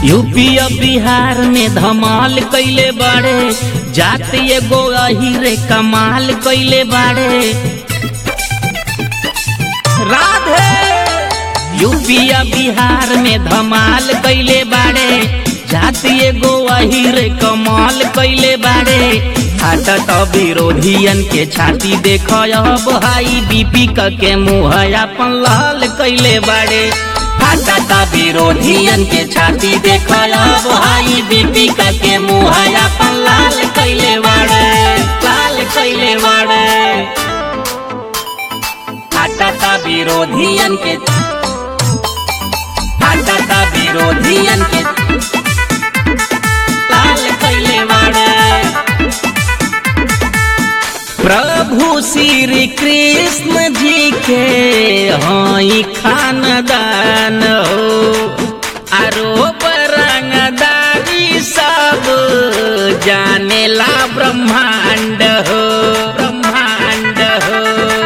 UP और बिहार में धमाल कैले बाड़े जात एगो अहिरे कमाल कैले बाड़े राधे यूपी और बिहार में धमाल कैले बाड़े जात एगो अहिरे कमाल कैले बाड़े हाटत विरोधियन के छाती देख अब हाई बीपी क के मुँह अपन लाल कैले बाड़े फाटता विरोधियन के छाती देख अब हाई बीपी क के मुँह अपन लाल कैले बाड़े लाल कैले बाड़े फाटता विरोधियन के फाटता विरोधियन के लाल कैले बाड़े प्रभु श्री कृष्ण जी के हई खानदान हो आरोप रंगदारी सब जानेला ब्रह्मांड हो ब्रह्मांड हो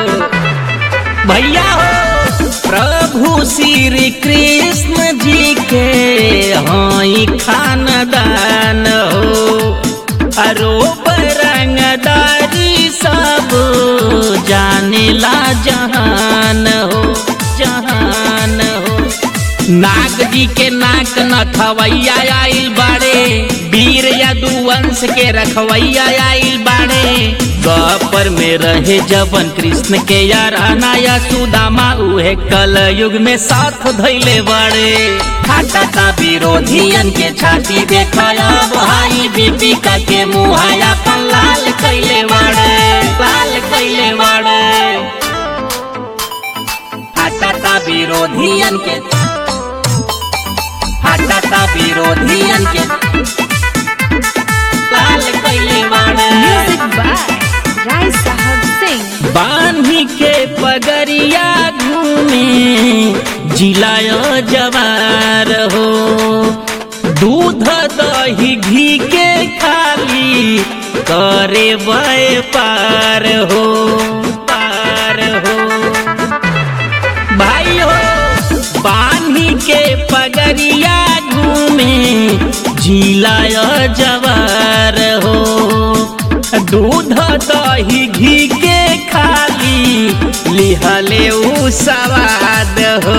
भैया हो प्रभु श्री कृष्ण जी के हई खानदान हो आरोप रंगदारी सब जानेला जहान हो जहान हो नाग जी के नाक नथवैया आइल बाड़े वीर यदुवंश के रखवैया आइल बाड़े गपर में रहे जबन कृष्ण के याराना या सुदामा उहे कल युग में साथ धैले बाड़े फाटता विरोधियन के छाती देख भाई बीपी का के मुहाया अपन लाल कैले बाड़े लाल कैले बाड़े फाटता विरोधियन के फाटता विरोधियन के लाल कैले बाड़े म्यूजिक बाय राय साहब सिंह बान्ही के पगरिया घूमे जिलायो जवार हो दूध दही घी के खाली करे बय पार हो पार हो भाई हो बान्ही के पगरिया घूमे जिलायो जवार हो दूध दही घी के खाली लिहले उ सवाद हो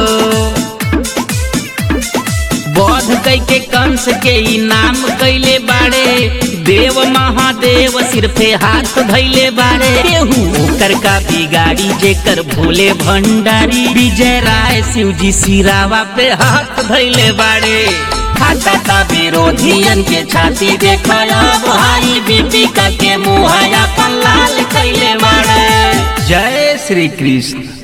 बौद्ध कई के कंस के इनाम कैले बाड़े देव महादेव सिर्फे हाथ धैले बाड़े केहू ओकर का बिगाड़ी जेकर भोले भंडारी विजय राय शिव जी सिरावा पे हाथ धैले बाड़े फाटता विरोधियन के छाती देख भाई बीपी का के मुहाया अपन लाल कैले बाड़े जय श्री कृष्ण